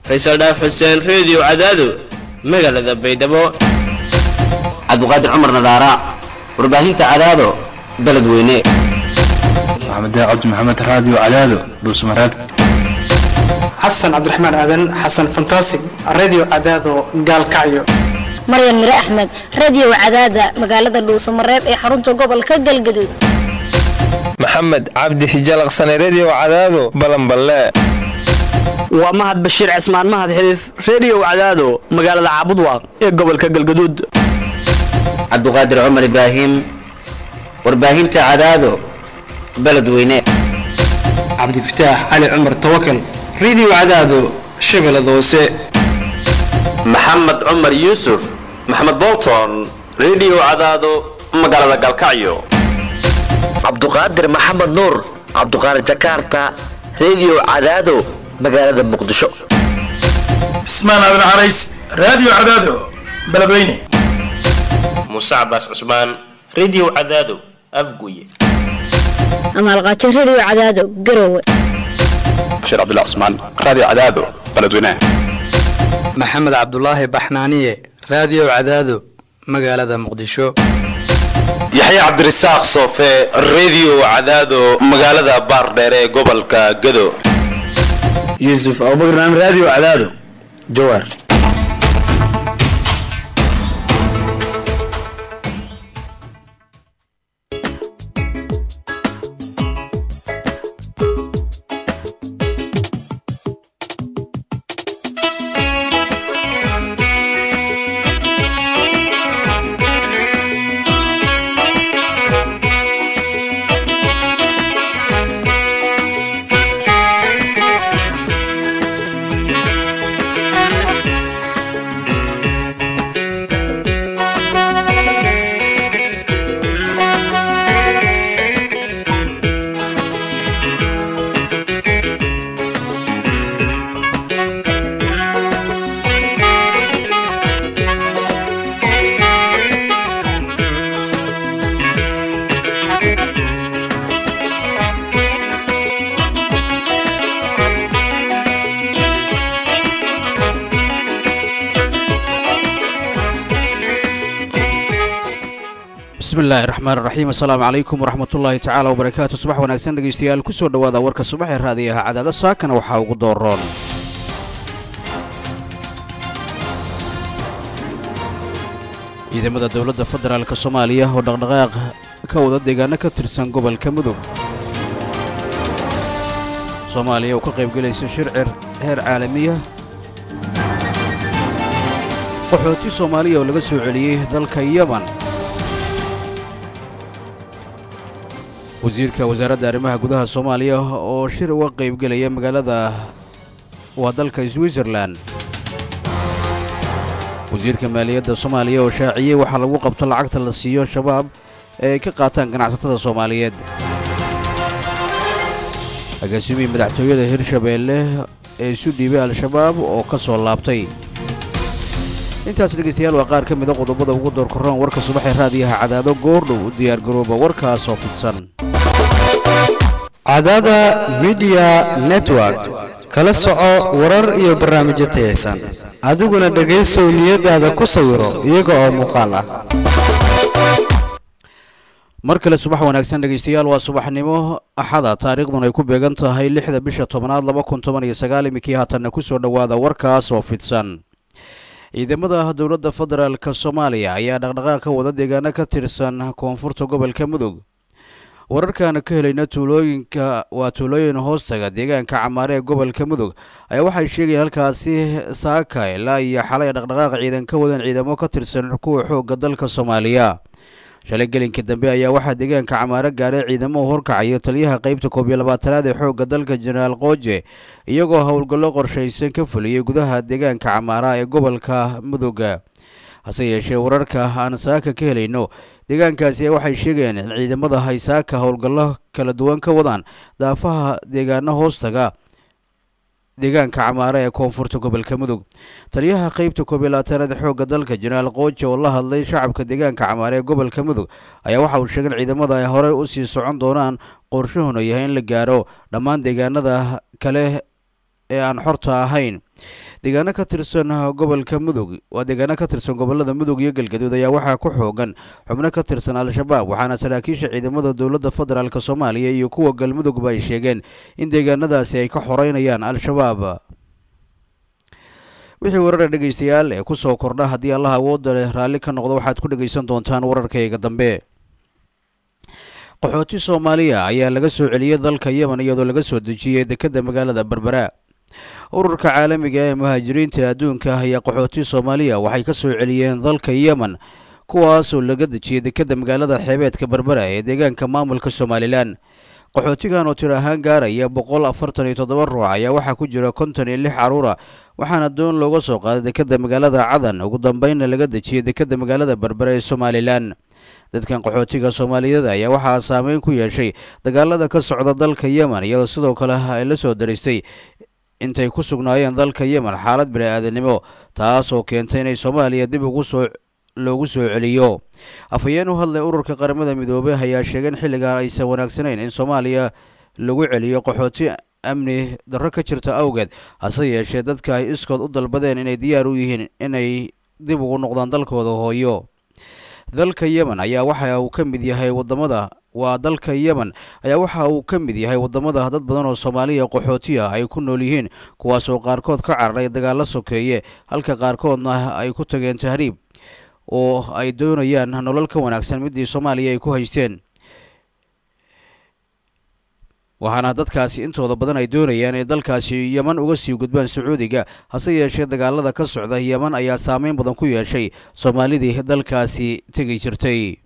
faysal dhaaf xuseen reediyo cadaado magaalada baydhabo cabdiqaadir cumar nadaara warbaahinta cadaado beledweyne maxamed cabdi maxamed raadiyo cadaado dhuusmareeb xasan cabdiraxmaan aadan xasan fantasig radio cadaado gaalkacyo maryan mire axmed radio cadaada magaalada dhuusamareeb ee xarunta gobolka galgaduud maxamed cabdi hijalaqsane redio cadaado balanballe waa mahad bashiir cismaan mahad xiliif redio cadaado magaalada caabudwaaq ee gobolka galgaduud cabdiqaadir cumar ibraahim warbaahinta cadaado beledweyne cabdifataax cali cumar tawakal radio cadaado shabeellada hoose maxamed cumar yuusuf maxamed bolton redio cadaado magaalada galkacyo cabduqaadir maxamed nuur cabduqaadir jakarta redio cadaado magaalada muqdisho cismaan aadan carays radio cadaado beledweyne muuse cabaas cusmaan redio cadaado afguye amaalqaajo redio cadaado garowe bashiir cabdullah cusmaan radio cadaado beledweyne maxamed cabdulaahi baxnaaniye radio cadaado magaalada muqdisho yaxya cabdirasaaq soofe redio cadaado magaalada baardheere ee gobolka gado yuusuf abubakar radio cadaado jawaar bismillahi raxmaan raxiim assalaamu calaykum waraxmatullaahi tacaala wabarakaatu subax wanaagsan dhegeystayaal kusoo dhowaada warka subax ee raadiyaha cadaado saakana waxaa ugu dooroon ciidamada dowladda federaalk soomaaliya oo dhaqdhaqaaq ka wada deegaano ka tirsan gobolka mudug soomaaliya oo ka qaybgelaysa shircir heer caalamiya qaxooti soomaaliya oo laga soo celiyey dalka yeman wasiirka wasaaradda arrimaha gudaha soomaaliya oo shir uga qaybgelaya magaalada waa dalka switzerlan wasiirka maaliyadda soomaaliya oo shaaciyey waxaa lagu qabto lacagta la siiyo shabaab ee ay ka qaataan ganacsatada soomaaliyeed agaasimihii madaxtooyada hirshabeelle ee isu dhiibay al-shabaab oo ka soo laabtay intaas dhegaystayaal waa qaar ka mida qodobada ugu doorkorroon warka subaxee raadiyaha cadaado goordhow u diyaargarooba warkaas oo fidsan cadaada midiya network kala soco warar iyo barnaamijyo tayaysan adiguna dhegaysow niyadaada ku sawiro iyaga oo muuqaal ah mar kale subax wanaagsan dhegaystayaal waa subaxnimo axada taariikhdun ay ku beegan tahay lixda bisha tobnaad laba kun toban iyo sagaal iminkii haatanna ku soo dhowaada warkaas oo fidsan ciidamada dowladda federaalk soomaaliya ayaa dhaqdhaqaaq ka wada deegaano ka tirsan koonfurta gobolka mudug wararkaana ka helayna tuulooyinka waa tuulooyin hoostaga deegaanka camaare ee gobolka mudug ayaa waxay sheegayeen halkaasi saaka ilaa iyo xalay dhaqdhaqaaq ciidan ka wadan ciidamo ka tirsan kuwa xoogga dalka soomaaliya shalay gelinka dambe ayaa waxaa deegaanka camaare gaaray ciidamo u horkacaya taliyaha qaybta koob iyo labaatanaad ee xoogga dalka jenaraal qooje iyagoo howlgallo qorshaysan ka fuliyey gudaha deegaanka camaara ee gobolka muduga hase yeeshee wararka aan saaka ka helayno deegaankaasi waxay sheegayeen in ciidamada hay saaka howlgallo kala duwan ka wadaan daafaha deegaano hoostaga deegaanka camaare ee koonfurta gobolka mudug taliyaha qeybta koob iyo labaatanaad xoogga dalka jenaraal qooje oo la hadlay shacabka deegaanka camaare ee gobolka mudug ayaa waxa uu sheegay in ciidamada ay horey u sii socon doonaan qorshahuna yahay in la gaaro dhammaan deegaanada kale ee aan xorta ahayn deegaano ka tirsan gobolka mudug waa deegaano ka tirsan gobolada mudug iyo galgaduud ayaa waxaa ku xoogan xubno ka tirsan al-shabaab waxaana saraakiisha ciidamada dowladda federaalk soomaaliya iyo kuwa galmudugba ay sheegeen in deegaanadaasi ay ka xoreynayaan al-shabaab wixii warara dhegaystayaal ee kusoo kordha haddii allah awoodda leh raalli ka noqdo waxaad ku dhegaysan doontaan wararkayga dambe qaxooti soomaaliya ayaa laga soo celiyey dalka yemen iyadoo laga soo dejiyey dekedda magaalada berbera ururka caalamiga ee muhaajiriinta adduunka ayaa qaxooti soomaaliya waxay ka soo celiyeen dalka yemen kuwaasoo laga dejiyey dekedda magaalada xeebeedka berbera ee deegaanka maamulka somalilan qaxootigan oo tir ahaan gaaraya boqol afartan iyo toddoba ruux ayaa waxaa ku jira konton iyo lix caruura waxaana doon looga soo qaaday dekedda magaalada cadan ugu dambeynna laga dejiyey dekedda magaalada berbera ee somalilan dadkan qaxootiga soomaaliyeed ayaa waxaa saameyn ku yeeshay dagaalada ka socda dalka yemen iyadoo sidoo kale ay la soo daristay intay ku sugnaayeen dalka yemen xaalad bini-aadanimo taasoo keentay inay soomaaliya dib ugu soo loogu soo celiyo afhayeen u hadlay ururka qaramada midoobey ayaa sheegay in xilligan aysan wanaagsanayn in soomaaliya lagu celiyo qaxooti amni darro ka jirta awgeed hase yeeshee dadka ay iskood u dalbadeen inay diyaar u yihiin inay dib ugu noqdaan dalkooda hooyo dalka yemen ayaa waxa uu ka mid yahay wadamada waa dalka yemen ayaa waxa uu ka mid yahay wadamada dad badan oo soomaaliya qaxooti ah ay ku nool yihiin kuwaasoo qaarkood ka cararay dagaalo sokeeye halka qaarkoodna ay ku tageen tahriib oo ay doonayaan nolol ka wanaagsan midii soomaaliya ay ku haysteen waxaana dadkaasi intooda badan ay doonayaan inay dalkaasi yeman uga sii gudbaan sacuudiga hase yeeshee dagaalada ka socda yeman ayaa saameyn badan ku yeeshay soomaalidii dalkaasi tegi jirtay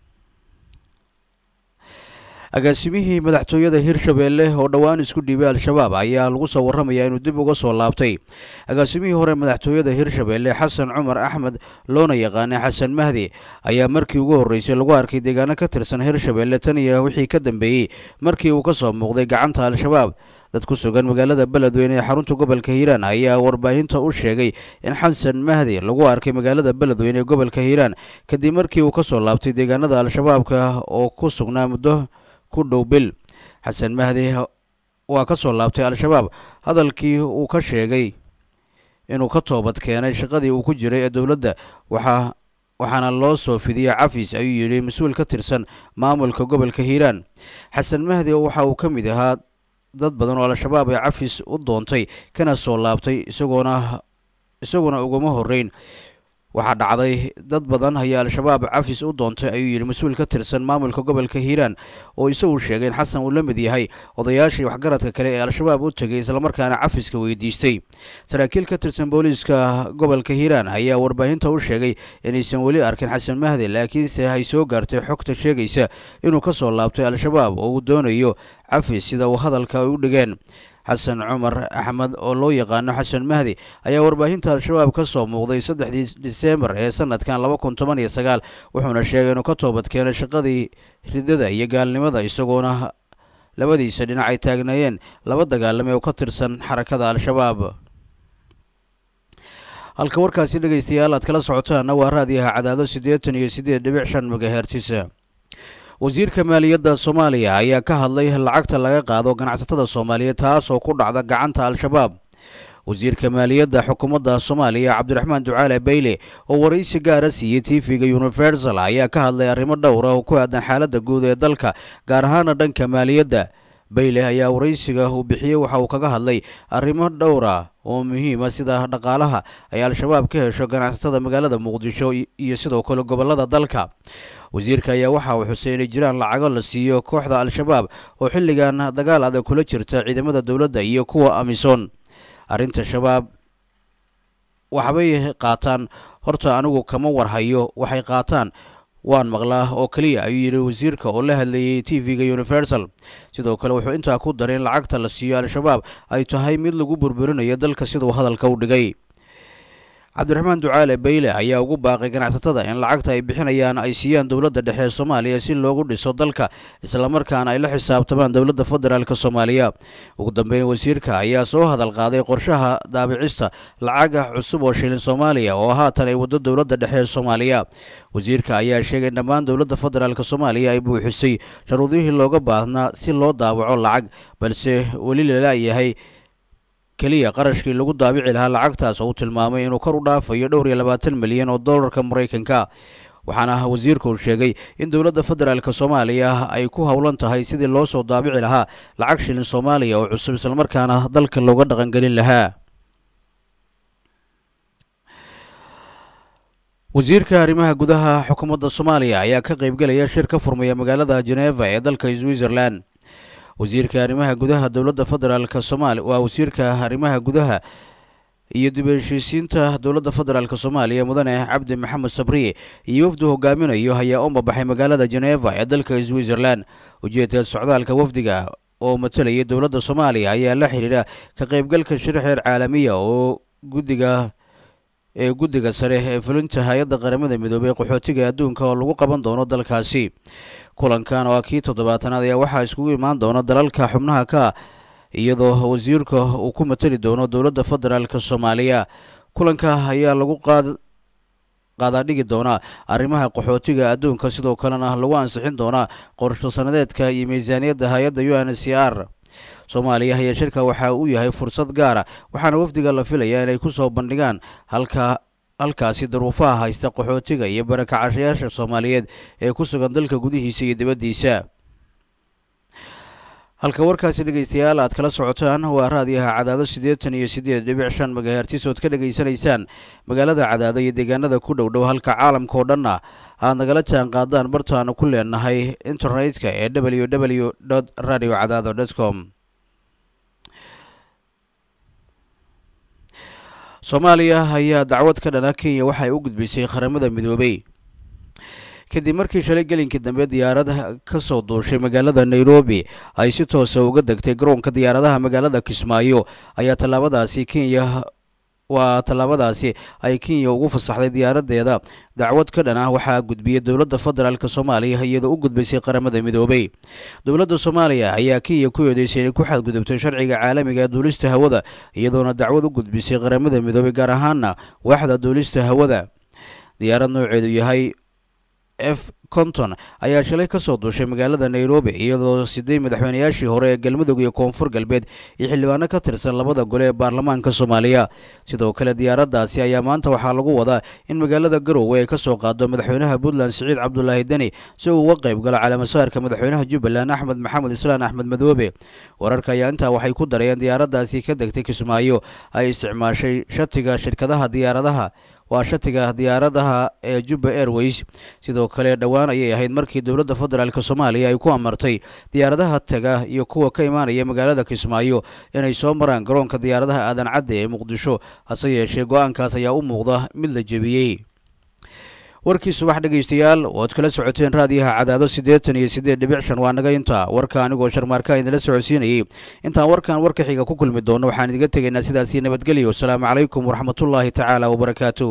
agaasimihii madaxtooyada hirshabeelle oo dhowaan isku dhiibay al-shabaab ayaa lagu soo warramayaa inuu dib uga soo laabtay agaasimihii hore madaxtooyada hirshabeelle xasan cumar axmed loona yaqaana xasan mahdi ayaa markii ugu horreysay lagu arkay deegaano ka tirsan hirshabeelle tan iyo wixii ka dambeeyey markii uu ka soo muuqday gacanta al-shabaab dad ku sugan magaalada beledweyne ee xarunta gobolka hiiraan ayaa warbaahinta u sheegay in xasan mahdi lagu arkay magaalada beledweyne ee gobolka hiiraan kadib markii uu ka soo laabtay deegaanada al-shabaabka oo ku sugnaa muddo ku dhow bil xasan mahdi waa ka soo laabtay al-shabaab hadalkii uu ka sheegay inuu ka toobad keenay shaqadii uu ku jiray ee dowladda waxaa waxaana loo soo fidiyey cafis ayuu yidhi mas-uul ka tirsan maamulka gobolka hiiraan xasan mahdi waxa uu ka mid ahaa dad badan oo al-shabaab ee cafis u doontay kana soo laabtay isagoona isaguna uguma horreyn waxaa dhacday dad badan ayaa al-shabaab cafis u doontay ayuu yidhi mas-uul ka tirsan maamulka gobolka hiiraan oo isagu sheegay in xasan uu la mid yahay odayaashii waxgaradka kale ee al-shabaab u tegay islamarkaana cafiska weydiistay saraakiil ka tirsan booliiska gobolka hiiraan ayaa warbaahinta u sheegay inaysan weli arkin xasan mahdi laakiinse ay soo gaartay xogta sheegaysa inuu ka soo laabtay al-shabaab oo uu doonayo cafis sida uu hadalka ay u dhigeen xasan cumar axmed oo loo yaqaano xasan mahdi ayaa warbaahinta al-shabaab ka soo muuqday saddexdii diseembar ee sanadkan laba kun toban iyo sagaal wuxuuna sheegay inuu ka toobad keenay shaqadii ridada iyo gaalnimada isagoona labadiisa dhinac ay taagnaayeen laba dagaalame oo ka tirsan xarakada al-shabaab halka warkaasi dhegaystayaal aad kala socotaana waa raadiyaha cadaado siddeetan iyo siddeed dhibic shan megahertisa wasiirka maaliyadda soomaaliya ayaa ka hadlay lacagta laga qaado ganacsatada soomaaliyeed taas oo ku dhacda gacanta al-shabaab wasiirka maaliyadda xukuumadda soomaaliya cabdiraxmaan ducaale bayle oo waraysi gaara siiyey tv-ga universal ayaa ka hadlay arrimo dhowra oo ku aadan xaaladda guud ee dalka gaar ahaana dhanka maaliyadda bayle ayaa waraysiga uu bixiyey waxa uu kaga hadlay arrimo dhowra oo muhiima sida dhaqaalaha ay al-shabaab ka hesho ganacsatada magaalada muqdisho iyo sidoo kale gobolada dalka wasiirka ayaa waxa uu xusay inay jiraan lacago la siiyo kooxda al-shabaab oo xilligan dagaal adag kula jirta ciidamada dowladda iyo kuwa amisom arrinta shabaab waxbay qaataan horta anigu kama warhayo waxay qaataan waan maqlaa oo keliya ayuu yidhi wasiirka oo la hadlayay t v-ga universal sidoo kale wuxuu intaa ku daray in lacagta la siiyo al-shabaab ay tahay mid lagu burburinayo dalka siduu hadalka u dhigay cabdiraxmaan ducaale bayle ayaa ugu baaqay ganacsatada in lacagta ay bixinayaan ay siiyaan dowladda dhexe ee soomaaliya si loogu dhiso dalka islamarkaana ay la xisaabtamaan dowladda federaalk soomaaliya ugu dambeyn wasiirka ayaa soo hadal qaaday qorshaha daabicista lacaga cusub oo shilin soomaaliya oo haatan ay waddo dowladda dhexe ee soomaaliya wasiirka ayaa sheegay in dhammaan dowladda federaalk soomaaliya ay buuxisay sharuudihii looga baahnaa si loo daawaco lacag balse weli lala yahay keliya qarashkii lagu daabici lahaa lacagtaas oo uu tilmaamay inuu kor u dhaafayo dhowr iyo labaatan milyan oo dollarka maraykanka waxaana wasiirka uu sheegay in dowladda federaalk soomaaliya ay ku howlan tahay sidii loo soo daabici lahaa lacag shilin soomaaliya oo cusub islamarkaana dalka looga dhaqangelin lahaa wasiirka arrimaha gudaha xukuumadda soomaaliya ayaa ka qaybgelaya shir ka furmaya magaalada geneva ee dalka switzerland wasiirka arrimaha gudaha dowladda federaalk soomaaliya waa wasiirka arrimaha gudaha iyo dib u heshiisiinta dowladda federaalk soomaaliya mudane cabdi maxamed sabriye iyo wafdu hogaaminayo ayaa u mabaxay magaalada geneva ee dalka switzerland ujeedka socdaalka wafdiga oo matalayay dowladda soomaaliya ayaa la xidhiidha ka qaybgalka shir xeer caalamiya oo guddiga ee guddiga sare ee fulinta hay-adda qaramada midoobey qaxootiga adduunka oo lagu qaban doono dalkaasi kulankan oo kii toddobaatanaad ayaa waxaa iskugu imaan doona dalalka xubnaha ka iyadoo wasiirka uu ku matali doono dowladda federaalk soomaaliya kulanka ayaa lagu qaad qaadaadhigi doonaa arrimaha qaxootiga adduunka sidoo kalena lagu ansixin doonaa qorsho sanadeedka iyo miisaaniyadda hay-adda u n c r soomaaliya ayaa shirka waxa uu yahay fursad gaara waxaana wafdiga la filayaa inay ku soo bandhigaan halka halkaasi daruufaha haysta qaxootiga iyo barakacashayaasha soomaaliyeed ee ku sugan dalka gudihiisa iyo dibaddiisa halka warkaasi dhegeystayaal aad kala socotaan waa raadiyaha cadaado siddeetan iyo siddeed dhibic shan magahertis ood ka dhegaysanaysaan magaalada cadaado iyo deegaanada ku dhow dhow halka caalamka oo dhanna aad nagala jaan qaadaan bartaanu ku leenahay internetka ee w w radio cadaado com soomaaliya ayaa dacwad ka dhana kenya waxay u gudbisay qaramada midoobey kadib markii shalay gelinkii dambe diyaarad ka soo duushay magaalada nairobi ay si toosa uga degtay garoonka diyaaradaha magaalada kismaayo ayaa tallaabadaasi kenya waa tallaabadaasi ay kenya ugu fasaxday diyaaradeeda dacwad ka dhan ah waxaa gudbiyey dowladda federaalk soomaaliya iyadoo u gudbaysay qaramada midoobey dowladda soomaaliya ayaa kenya ku eedeysay inay ku xadgudubtay sharciga caalamiga ee duulista hawada iyadoona dacwad u gudbisay qaramada midoobey gaar ahaana waaxda duulista hawada diyaarad nooceedu yahay f conton ayaa shalay ka soo duushay magaalada nairobi iyadoo siday madaxweynayaashii hore ee galmudug iyo koonfur galbeed iyo xildhibaano ka tirsan labada gole ee baarlamaanka soomaaliya sidoo kale diyaaraddaasi ayaa maanta waxaa lagu wadaa in magaalada garowe ay ka soo qaado madaxweynaha puntland siciid cabdulaahi deni si uu uga qayb galo calaamasaarka madaxweynaha jubbaland axmed maxamed islaan axmed madoobe wararka ayaa intaa waxay ku darayeen diyaaraddaasi ka degtay kismaayo ay isticmaashay shatiga shirkadaha diyaaradaha waa shatiga diyaaradaha ee jubba airways sidoo kale dhowaan ayay ahayd markii dowladda federaalk soomaaliya ay ku amartay diyaaradaha taga iyo kuwa ka imaanaya magaalada kismaayo inay soo maraan garoonka diyaaradaha aadan cadde ee muqdisho hase yeeshee go-aankaas ayaa u muuqda mid la jebiyey warkii subax dhegaystayaal oad kala socoteen raadiyaha cadaado siddeetan iyo siddeed dhibic shan waa naga intaa warka anigoo sharmaarka idinla socodsiinayay intaan warkan warka xiga ku kulmi doono waxaan idiga tegaynaa sidaasii nabadgelyo wasalaamu calaykum waraxmatullaahi tacaala wabarakaatu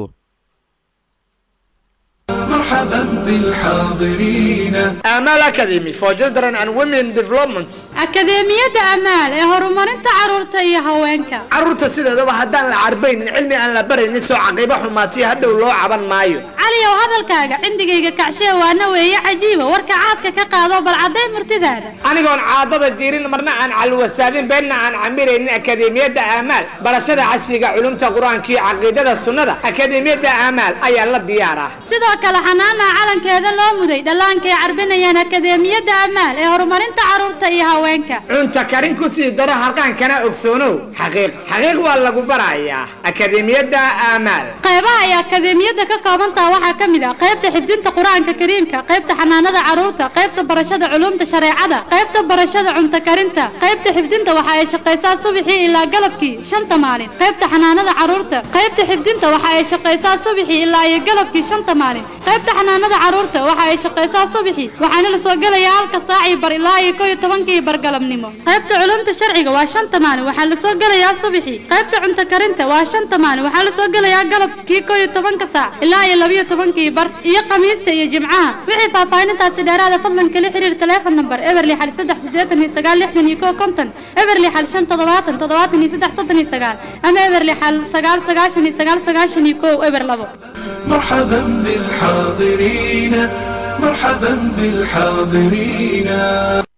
مرحبا بالحاضرين Amal Academy for Children and Women Development. akadeemiyadda amaal ee horumarinta carruurta iyo haweenka Carruurta sideedaba haddaan la carbaynin cilmi aan la baraynin soo caqibo xumaatiyo hadhow loo caban maayo. caliyow hadalkaaga cindigayga kacshee waana weeye cajiiba warka caadka ka qaado bal cadday murtidaada anigoon caadada diirin marna aan calwasaadin beenna aan camiraynin akadeemiyadda aamaal barashada casriga culumta qur-aanka iyo caqiidada sunnada akadeemiyadda aamaal ayaa la diyaaraa sidoo kale xanaana calankeeda loo muday dhallaanka ay carbinayaan akadeemiyadda amaal ee horumarinta carruurta iyo haweenka cunta karin ku sii daro harqaankana ogsoonow xaqiiq xaqiiq waa lagu barayaa akadeemiyadda aamaal qaybaha ay akadeemiyadda ka koobantaha waxaa ka mid ah qaybta xifdinta qur-aanka kariimka qaybta xanaanada carruurta qaybta barashada culuumta shareecada qaybta barashada cunto karinta qaybta xifdinta waxa ay shaqaysaa subaxii ilaa galabkii shanta maalin qaybta xanaanada carruurta qaybta xifdinta waxa ay shaqaysaa subaxii ilaa iyo galabkii shanta maalin qaybta xanaanada carruurta waxa ay shaqaysaa subaxii waxaana la soo gelayaa halka saacii bar ilaa iyo koo iyo tobankii bargalabnimo qaybta culuumta sharciga waa shanta maalin waxaa la soo gelayaa subaxii qaybta cunto karinta waa shanta maalin waxaa la soo gelayaa galabkii koo iyo tobanka saac ilaa iyo labiyo tobankii bar iyo khamiista iyo jimcaha wixii faahfaahintaasi dheeraada fadlan kala xiriir teleefon number eberli xal saddex siddeetan iyo sagaal lixdan iyo koo konton eberli xal shan toddobaatan toddobaatan iyo saddex soddon iyo sagaal ama eberli xal sagaal sagaashan iyo sagaal sagaashan iyo kow eber labo مرحبا بالحاضرين مرحبا بالحاضرين